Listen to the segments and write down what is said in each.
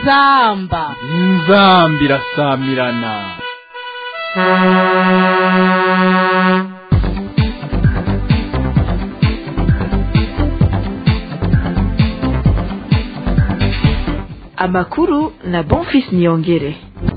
inzamba inzamba irasamirana amakuru na bonfis niyongere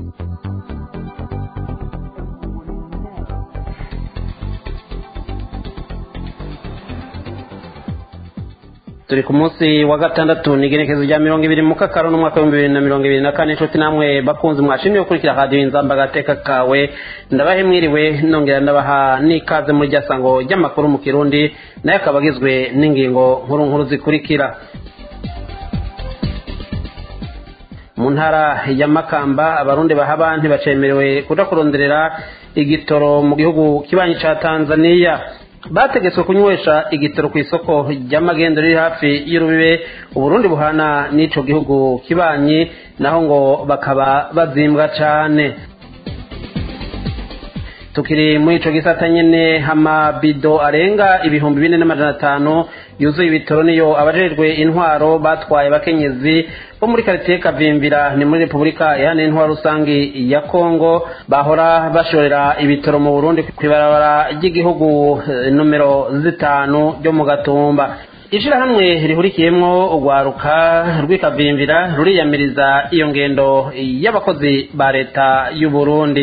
turi ku munsi wa gatandatu ni igenekezo rya mirongo ibiri mu kakaro n'umwaka w'ibihumbi bibiri na mirongo ibiri na kane inshuti namwe bakunze mwashimye gukurikira radiyo inzamba agateka kawe ndabahe mwiriwe nongera ndabaha n'ikaze muri rya sango ry'amakuru mu kirundi nayo akaba agizwe n'ingingo nkuru nkuru zikurikira mu ntara ya makamba abarundi bahaba ntibacemerewe kudakuronderera igitoro mu gihugu kibanyi ca tanzaniya bategetswe kunywesha igitoro ku isoko ry'amagendo riri hafi y'urubibe uburundi buhana n'ico gihugu kibanyi naho ngo bakaba bazimbwa cane tukiri muri ico gisata nyene amabido arenga ibihumbi bine n'amajana atanu yuzuye ibitoro niyo abajejwe intwaro batwaye bakenyezi bo muri karitiye kavimvira ni muri repubulika ihana intwaro rusangi ya kongo bahora bashorera ibitoro mu burundi kw'ibarabara ry'igihugu nomero zitanu ryo mu gatumba ishirahamwe rihurikiyemwo urwaruka rw'ikavimvira ruriyamiriza iyo ngendo y'abakozi ba leta y'uburundi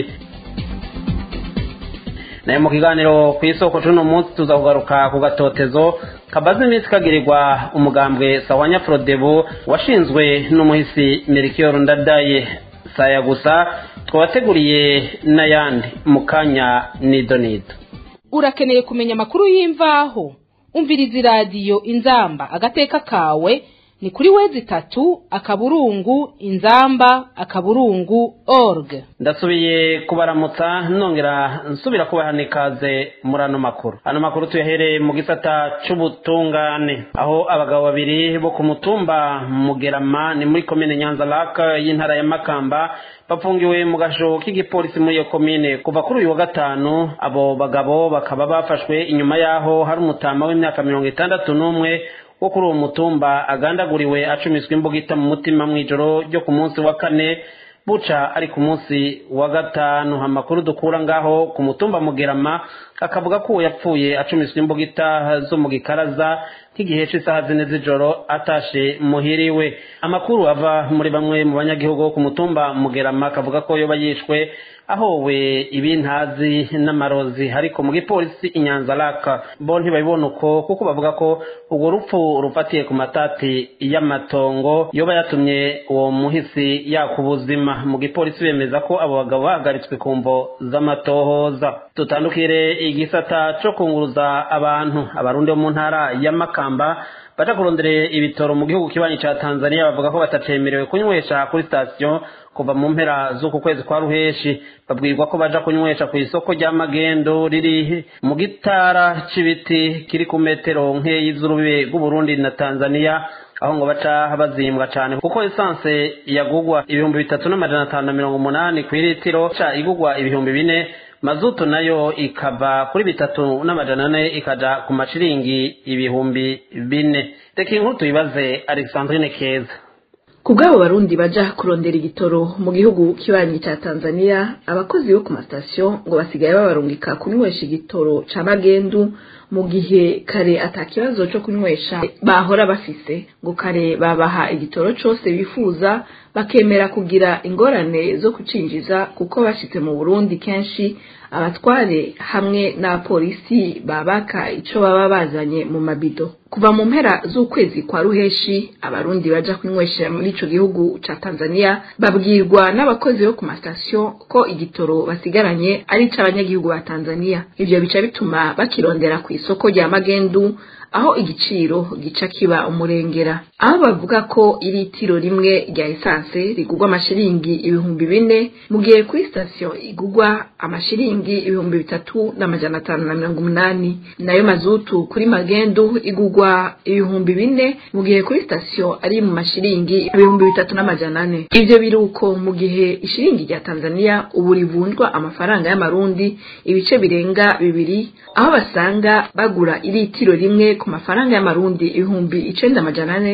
nayo mu kiganiro ku isoko c'uno munsi tuza kugaruka ku gatotezo kabaze iminsi kagirirwa umugambwe sawanya frodebu washinzwe n'umuhisi merikiyoro ndadaye saya gusa twabateguriye n'ayandi mu kanya nido nido urakeneye kumenya amakuru y'imvaho umviriza iradiyo inzamba agateka kawe ni kuri wezi itatu akaburungu inzamba akaburungu org ndasubiye kubaramutsa nongera nsubira kubaha ikaze muri ano makuru ano makuru tuyahereye mu gisata c'ubutungane aho abagabo babiri bo ku mutumba mugerama ni muri komine nyanza laka y'intara ya makamba bafungiwe mu gasho k'igipolisi muri iyo komine kuva kuri uyu wa gatanu abo bagabo bakaba bafashwe inyuma y'aho hari umutama w'imyaka mirongo itandatu n'umwe wo kuri uwo mutumba agandaguriwe acumiswa imbugita mu mutima mu ijoro ryo ku munsi wa kane buca ari ku munsi wa gatanu amakuru dukura ngaho ku mutumba mugerama akavuga ko uwo yapfuye acumiswa imbugita zo mu gikaraza nk'igihe cy'isaha zine z'ijoro atashe muhiriwe amakuru ava muri bamwe mu banyagihugu bo ku mutumba mugerama akavuga ko yoba yishwe ahowe ibintazi n'amarozi ariko mu gipolisi inyanza laka bo ntibabibona uko kuko bavuga ko urwo rupfu rufatiye ku matati y'amatongo yoba yatumye uwo muhisi yaka ubuzima mu gipolisi bemeza ko abo bagabo bahagaritswe ku mvo z'amatohoza tutandukire igisata co kunguruza abantu abarundi bo mu ntara ya makamba baja kurondera ibitoro mu gihugu kibanyi ca tanzania bavuga ko batacemerewe kunywesha kuri sitasiyo kuva mu mpera z'uku kwezi kwa ruheshi babwirwa ko baja kunywesha ku isoko rya magendo riri mu gitara c'ibiti kiri ku metero nkeyi z'urubibe rw'uburundi na tanzania aho ngo baca bazimbwa cane kuko esanse yagugwa ibihumbi bitatu n'amajana atanu na mirongo umunani kw'iritiro ca igugwa ibihumbi bine mazutu nayo ikava kuri bitatu n'amajana ane ikaja ku mashiringi ibihumbi bine reka inkuru tuyibaze alexandrine keza ku bw'abo barundi baja kurondera igitoro mu gihugu kibanyi ca tanzania abakozi bo ku masitasiyo ngo basigaye babarungika kunywesha igitoro ca magendu mu gihe kare ata kibazo co kunywesha bahora bafise ngo kare babaha igitoro cose bifuza bakemera kugira ingorane zo kucinjiza kuko bashitse mu burundi kenshi abatware hamwe n'abapolisi babaka ico baba bazanye mu mabido kuva mu mpera z'ukwezi kwa ruheshi abarundi baja kunywesha muri ico gihugu ca tanzania babwirwa n'abakozi bo ku masitasiyo ko igitoro basigaranye ari ic'abanyagihugu ba tanzania ivyo bica bituma bakirondera ku isoko rya magendu aho igiciro gica kiba umurengera aho bavuga ko iritiro rimwe rya esanse rigurwa amashiringi ibihumbi bine mu gihe kuri sitasiyo igurwa amashiringi ibihumbi bitatu n'amajana atanu na mirongo umunani nayo mazutu kuri magendu igurwa ibihumbi bine mu gihe kuri sitasiyo ari mu mashiringi ibihumbi bitatu n'amajana ane ivyo biri uko mu gihe ishiringi rya tanzania ubu rivunjwa amafaranga y'amarundi ibice birenga bibiri aho basanga bagura iritiro rimwe ku mafaranga y'amarundi ibihumbi icenda amajana ane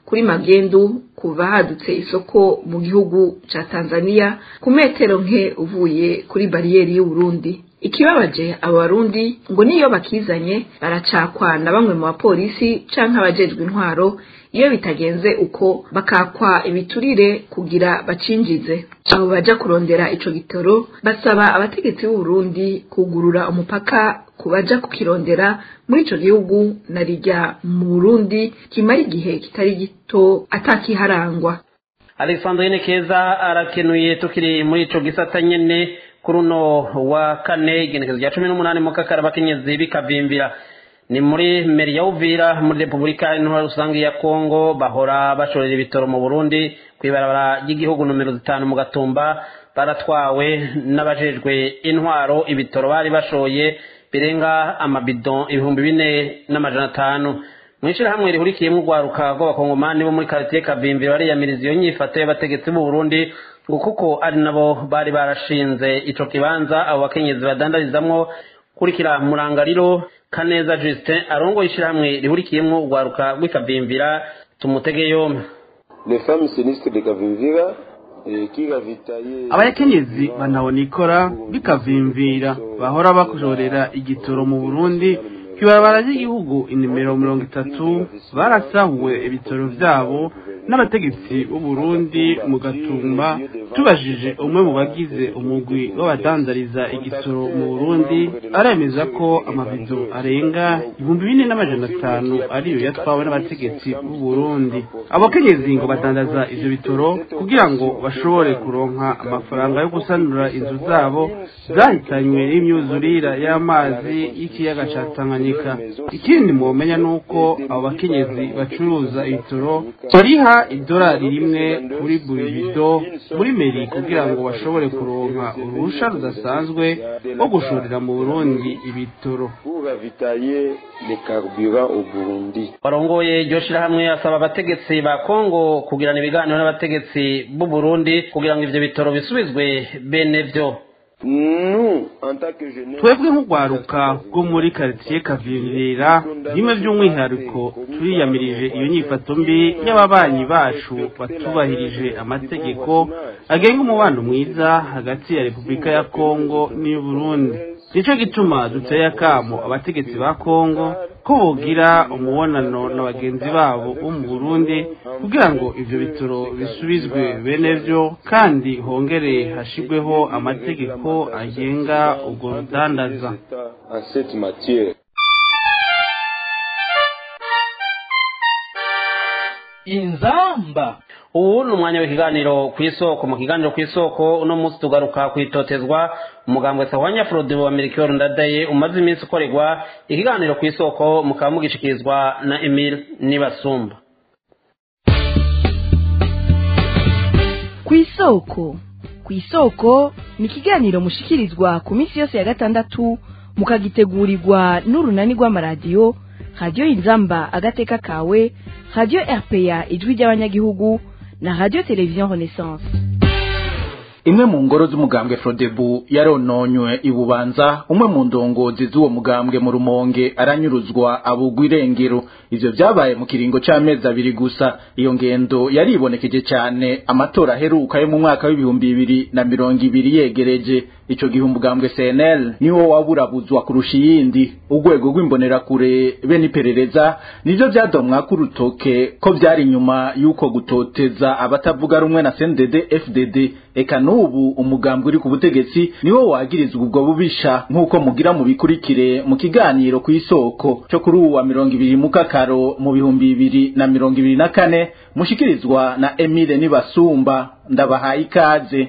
kuri magendu kuva hadutse isoko mu gihugu ca Tanzania ku metero nke uvuye kuri bariyeri y'Uburundi ikibabaje abo barundi ngo niyo bakizanye baracakwa na bamwe mu bapolisi canke abajejwe intwaro iyo bitagenze uko bakakwa ibiturire kugira bacinjize abo baja kurondera ico gitoro basaba abategetsi b'u Burundi kugurura umupaka kubaja kukirondera muri ico gihugu na rijya mu Burundi kimara igihe kitari gito atakiharangwa Alexandrine Keza arakenuye tukiri muri ico gisata nyene kuri uno wa kane igenekezo rya cumi n'umunani mu kakara abakenyezi bikavimbira ni muri meri ya uvira muri repubulika intwara rusange ya kongo bahora bashorera ibitoro mu burundi ku ibarabara ry'igihugu nomero zitanu mu gatumba baratwawe n'abajejwe intwaro ibitoro bari bashoye birenga amabido ibihumbi bine n'amajana atanu mu ishyirahamwe rihurikiyemo urwaruka rw'abakongomani bo muri karitiye kavimbira bariyamiriza iyo nyifato y'abategetsi b'u burundi ngo kuko ari nabo bari barashinze ico kibanza abo bakenyezi badandarizamwo kurikira murangariro kaneza justin arongoye ishyirahamwe rihurikiyemo urwaruka rw'ikavimvira tumutege yombi les femmes sinistres de Kavimvira abakenyezi banabona bikavimvira bahora bakujorera igitoro mu burundi kw'ibarabara ry'igihugu inimero mirongo itatu barasahuwe ibitoro vyabo n'abategetsi b'u Burundi mu gatumba tubajije umwe mu bagize umugwi w'abadandariza igitoro mu Burundi aremeza ko amabido arenga ibihumbi bine n'amajana atanu ariyo yatwawe n'abategetsi b'u Burundi abakenyezi ngo badandaza ivyo bitoro kugira ngo bashobore kuronka amafaranga yo gusanura inzu zabo zahitanywe n'imyuzurira y'amazi y'ikiyaga ca Tanganyika ikindi mwomenya nuko abo bakenyezi bacuruza ibitoro bariha idolari rimwe kuri buri bido muri meri kugira ngo bashobore kuronka uruhusha rudasanzwe rwo gushorera mu Burundi ibitoro warongoye iryo shirahamwe asaba abategetsi ba Kongo kugirana ibiganiro n'abategetsi b'u Burundi kugira ngo ivyo bitoro bisubizwe bene vyo twebwe nk'urwaruka rwo muri karitsiye kavirira bimwe by'umwihariko turiyamirije iyo nyifato mbi y'ababanyi bacu batubahirije amategeko agenga umubano mwiza hagati ya repubulika ya kongo n'iy'u burundi nicyo gituma duteye akamo abategetsi ba kongo ko bogira umubonano na bagenzi babo bo mu burundi kugira ngo ivyo bitoro bisubizwe bene vyo kandi hongere hashirweho amategeko agenga ubwo rudandaza inzamba ubu ni umwanya w'ikiganiro ku isoko mu kiganiro ku isoko uno munsi tugaruka kwitotezwa umugambwe sahwanya frode wa melchior ndadaye umaze iminsi ukorerwa ikiganiro ku isoko mukaba mugishikirizwa na emile nibasumba ku isoko ku isoko ni ikiganiro mushikirizwa ku minsi yose ya gatandatu mukagitegurirwa n'urunani rw'amaradiyo radiyo inzamba agateka kawe radiyo rpa ijwi ry'abanyagihugu na radiyo televiziyo renaissance imwe mu ngoro z'umugambwe frodebu yarononywe ibubanza umwe mu ndongozi z'uwo mugambwe mu rumonge aranyuruzwa abugwa irengero ivyo vyabaye mu kiringo c'amezi abiri gusa iyo ngendo yaribonekeje cane amatora aheruka yo mu mwaka w'ibihumbi bibiri na mirongo ibiri yegereje ico gihe umugambwe CNL niwo waburabuzwa kurusha iyindi urwego rw'imbonerakure be n'iperereza nivyo vyadomwa k'urutoke ko vyari inyuma y'uko gutoteza abatavuga rumwe na CNDD FDD eka n'ubu umugambwe uri ku butegetsi niwo wagirizwa ubwo bubisha nk'uko mugira mu bikurikire mu kiganiro ku isoko cyo kuri uwa mirongo ibiri mu kakaro mu bihumbi bibiri na mirongo ibiri na kane mushikirizwa na Emile Nibasumba ndabahaye ikaze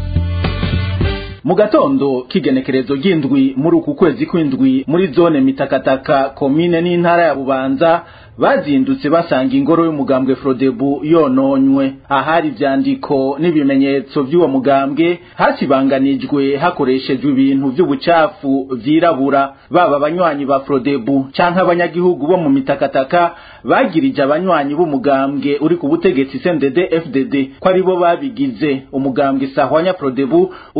mu gatondo k'igenekerezo ry'indwi muri uku kwezi kw'indwi muri zone mitakataka komine n'intara ya bubanza bazindutse basanga ingoro y'umugambwe frodebu yononywe ahari ivyandiko n'ibimenyetso vy'uwo mugambwe hasibanganijwe hakoreshejwe ibintu vy'ubucafu vyirabura baba abanywanyi ba frodebu canke abanyagihugu bo mu mitakataka bagirije abanywanyi b'umugambwe uri ku butegetsi CNDD FDD ko aribo babigize umugambwe sahwanya frodebu ukidogera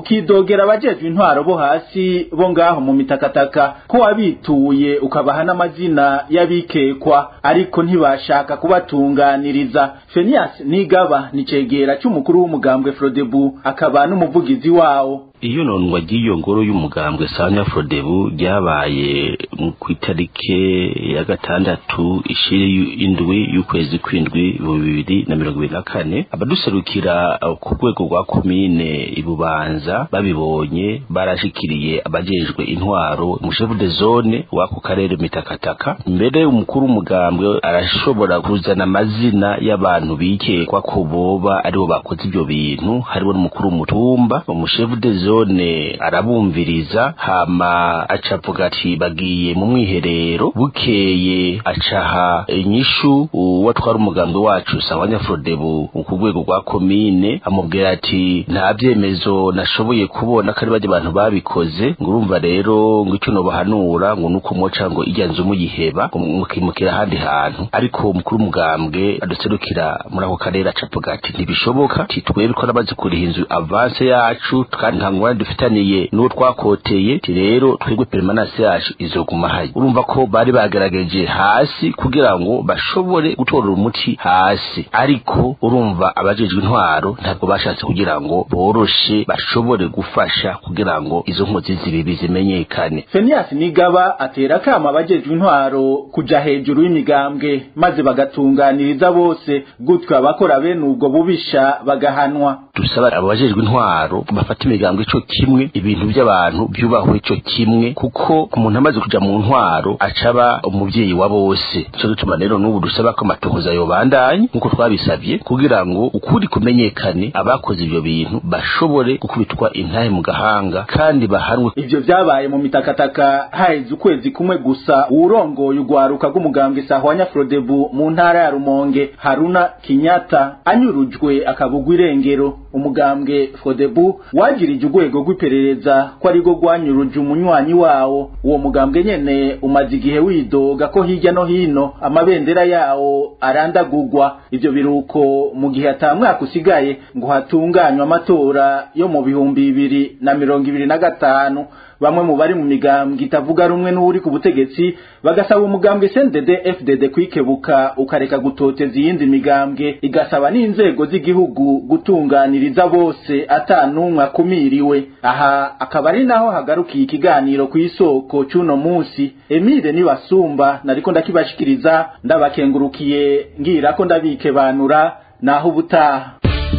bogera abajejwe intwaro bo hasi bo ngaho mu mitakataka ko wabituye ukabaha n'amazina y'abikekwa ariko ntibashaka kubatunganiriza Fenias Nigaba ni cegera c'umukuru w'umugambwe Frodebu akaba n'umuvugizi wawo iyo nondwa ry'iyo ngoro y'umugambwe sanya frodebu ryabaye ku itarike ya gatandatu ishiri indwi y'ukwezi kw'indwi mu bibiri na mirongo ibiri na kane abaduserukira ku rwego rwa komine ibubanza babibonye barashikiriye abajejwe intwaro umushefu de zone w'ako karere mitakataka mbere umukuru w'umugambwe arashobora kuzana amazina y'abantu bikekwa ko boba aribo bakoze ibyo bintu harimo n'umukuru w'umutumba umushefu de zone zone arabumviriza hama acavuga ati bagiye mu mwiherero bukeye acaha inyishu uwatwara umugambwe wacu sawanya frodebu ku rwego rwa komine amubwira ati nta vyemezo nashoboye kubona ko ari barya abantu babikoze ngo urumva rero ngo icyo nobahanura ngo nuko moca ngo irya nzu muyiheba mukimukira ahandi hantu ariko umukuru w'umugambwe aduserukira muri ako karere acavuga ati ntibishoboka ati twebwe ko namaze kuriha inzu avance yacu kandi nta ngorane dufitaniye n'uwo twakoteye ti rero twebwe permanence yacu izoguma hayi urumva ko bari bagerageje hasi kugira ngo bashobore gutorera umuti hasi ariko urumva abajejwe intwaro ntabwo bashatse kugira ngo boroshe bashobore gufasha kugira ngo izo nkozi zibibi zimenyekane Fenias Nigaba atera kama abajejwe intwaro kuja hejuru y'imigambwe maze bagatunganiriza bose gutyo abakora bene ubwo bubisha bagahanwa dusaba abajejwe intwaro bafata imigambwe ico kimwe ibintu by'abantu byubahwe ico kimwe kuko umuntu amaze kuja mu ntwaro acaba umuvyeyi wa bose cyo gituma rero n'ubu dusaba ko amatohoza yobandanye nkuko twabisabye kugira ngo ukuri kumenyekane abakoze ivyo bintu bashobore gukubitwa intahe mu gahanga kandi bahanwe ivyo vyabaye mu mitakataka haheze ukwezi kumwe gusa uwurongoye urwaruka rw'umugambwe sahwanya frodebu mu ntara ya rumonge haruna kinyata anyurujwe akabugwa irengero umugambwe frodebu wagirije urwego rw'iperereza ko ari rwo rwanyuruje umunywanyi wawo uwo mugambwe nyene umaze igihe widoga ko hirya no hino amabendera yawo arandagurwa ivyo biruko mu gihe ata mwaka usigaye ngo hatunganywe amatora yo mu bihumbi bibiri na mirongo ibiri na gatanu bamwe mu bari mu migambwe itavuga rumwe n'uri ku butegetsi bagasaba umugambwe CNDD FDD kwikebuka ukareka gutoteza iyindi migambwe igasaba n'inzego z'igihugu gutunganiriza bose atanumwe akumiriwe aha akaba ari naho hagarukiye ikiganiro ku isoko c'uno munsi Emile Nibasumba nariko ndakibashikiriza ndabakengurukiye ngira ko ndabikebanura naho ubutaha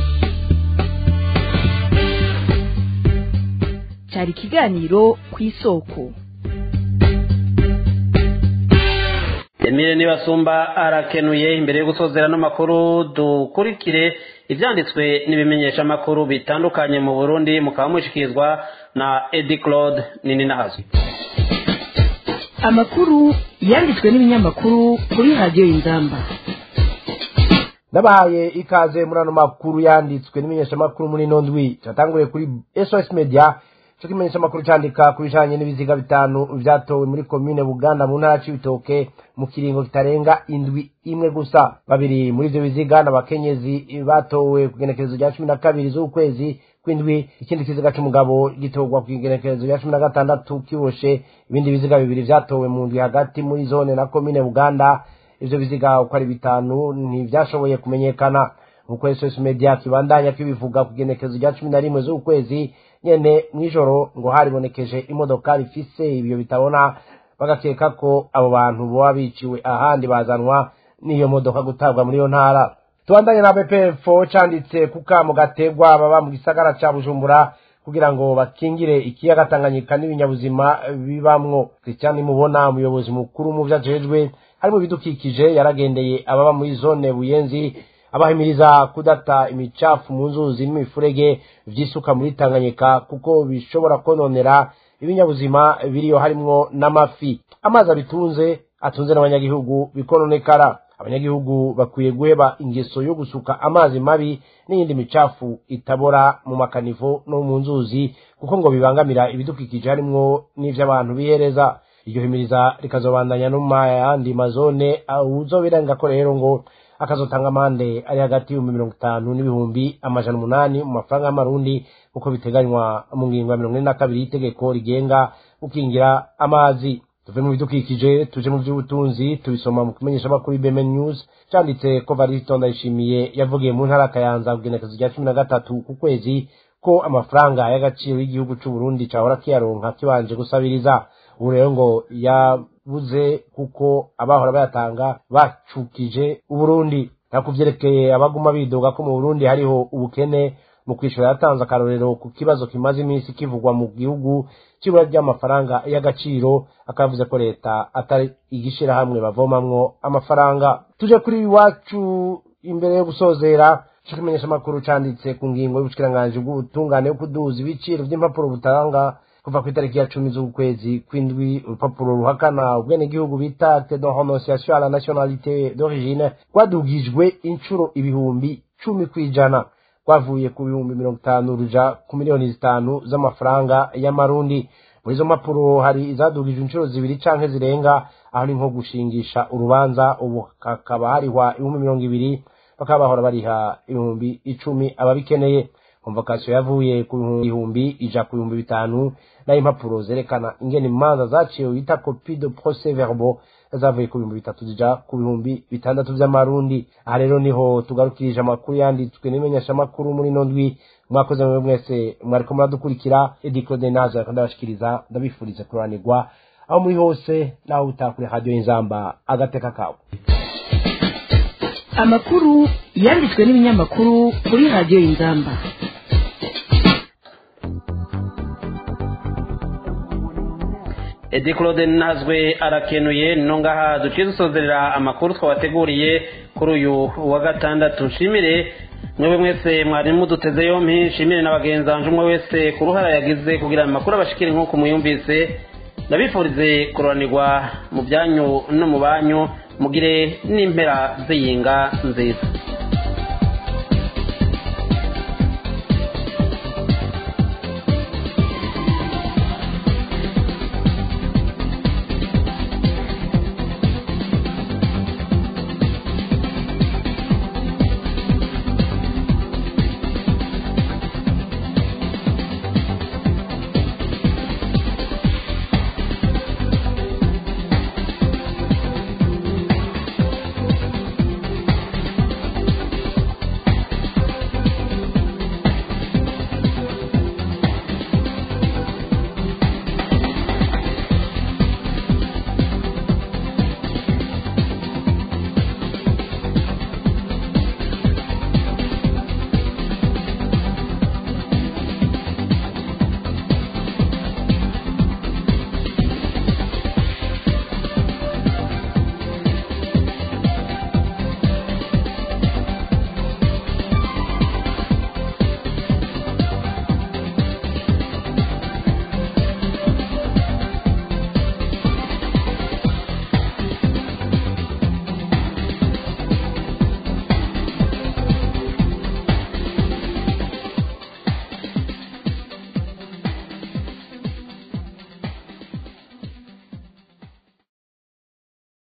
cyari ikiganiro ku isoko emile nibasumba arakenuye imbere yo gusozera n'amakuru dukurikire ibyanditswe n'ibimenyesha amakuru bitandukanye mu burundi mukaba mushikirizwa na edi claude nini nahazwi amakuru yanditswe n'ibinyamakuru kuri radiyo y'ingamba nabahaye ikaze muri ano makuru yanditswe n'imenyeshamakuru muri ino ndwi cyatanguye kuri sos media cyo kimenyeshamakuru cyandika ku bijanye n'ibiziga bitanu vyatowe muri komine buganda mu ntara c'ibitoke mu kiringo kitarenga indwi imwe gusa babiri muri ivyo biziga n'abakenyezi batowe ku igenekerezo rya cumi na kabiri z'ukwezi kw'indwi ikindi kiziga c'umugabo gitorwa ku igenekerezo rya cumi na gatandatu kiboshe ibindi biziga bibiri vyatowe mu ndwi hagati muri zone na komine buganda ivyo biziga uko ari bitanu ntivyashoboye kumenyekana nk'uko sos media kibandanya kibivuga ku igenekerezo rya cumi na rimwe z'ukwezi nyene mw'ijoro ngo haribonekeje imodokari ifise ibyo bitabona bagakeka ko abo bantu boba biciwe ahandi bazanwa n'iyo modoka gutabwa muri iyo ntara tubandanye na bpfo canditse ku kamo gategwa baba mu gisagara ca bujumbura kugira ngo bakingire ikiyaga tanganyika n'ibinyabuzima bibamwo christian mubona umuyobozi mukuru mu vyo ajejwe harimo ibidukikije yaragendeye ababa muri zone buyenzi abahimiriza kudata imicafu mu nzuzi n'imifurege vyisuka muri tanganyika kuko bishobora kononera ibinyabuzima biriyo harimwo n'amafi amazi abitunze atunze n'abanyagihugu bikononekara abanyagihugu bakwiye guheba ingeso yo gusuka amazi mabi n'iyindi micafu itabora mu makanivo no mu nzuzi kuko ngo bibangamira ibidukikije harimwo n'ivy'abantu bihereza iryo himiriza rikazobandanya no mu yandi mazone uzobirenga ko rero ngo akazotanga amande ari hagati y'ibihumbi mirongo itanu n'ibihumbi amajana umunani mu mafaranga y'amarundi uko biteganywa mu ngingo ya mirongo ine na kabiri y'itegeko rigenga gukingira amazi tuve mu bidukikije tuje mu by'ubutunzi tubisoma mu kumenyesha amakuru y'ibeme news cyanditse ko varisito ndayishimiye yavugiye mu ntara kayanza kugenekezo rya cumi na gatatu ku kwezi ko amafaranga y'agaciro y'igihugu cy'u Burundi cahora kiyaronka kibanje gusabiriza ubu rero ngo yabuze kuko abahora bayatanga bacukije uburundi nakuvyerekeye abaguma bidoga ko mu burundi hariho ubukene mu kwishyura yatanze akarorero ku kibazo kimaze iminsi kivugwa mu gihugu cy'ibura ry'amafaranga y'agaciro akavuze ko leta atari igishirahamwe bavomamwo amafaranga tuje kuri iwacu imbere yo gusozera cyo kumenyesha amakuru canditse ku ngingo y'ubushikiranganje bw'ubutungane yo kuduza ibiciro by'impapuro butanga kuva ku itariki ya cumi z'ukwezi kw'indwi urupapuro ruhakana ubwenegihugu bita acte de renonciation à la nationalité d'origine rwadugijwe inshuro ibihumbi cumi kw'ijana rwavuye ku bihumbi mirongo itanu ruja ku miliyoni zitanu z'amafaranga y'amarundi muri izo mpapuro hari izadugijwe inshuro zibiri canke zirenga aho ni nko gushingisha urubanza ubu hakaba harihwa ibihumbi mirongo ibiri bakaba bahora bariha ibihumbi icumi ababikeneye konvokasiyo yavuye ku bihumbi ija ku bihumbi bitanu nayo impapuro zerekana ingene imanza zaciwe bita kopi de procès verbal zavuye ku bihumbi bitatu zija ku bihumbi bitandatu vy'amarundi aha rero niho tugarukirije amakuru yanditswe n'imenyeshamakuru muri ino ndwi mwakoze mwe mwese mwariko muradukurikira edi claude nazo yariko ndabashikiriza ndabifuriza kuranirwa aho muri hose naho utakure radiyo y'inzamba agateka kawe amakuru yanditswe n'ibinyamakuru kuri radiyo y'inzamba edi claude nazwe arakenuye no ngaha duciye dusozerera amakuru twabateguriye kuri uyu wa gatandatu nshimire mwebwe mwese mwari muduteze yompi nshimire na bagenzanje umwe wese ku ruhara yagize kugira amakuru abashikire nk'uko muyumvise ndabifurize kuranirwa mu byanyu no mu banyu mugire n'impera z'iyinga nziza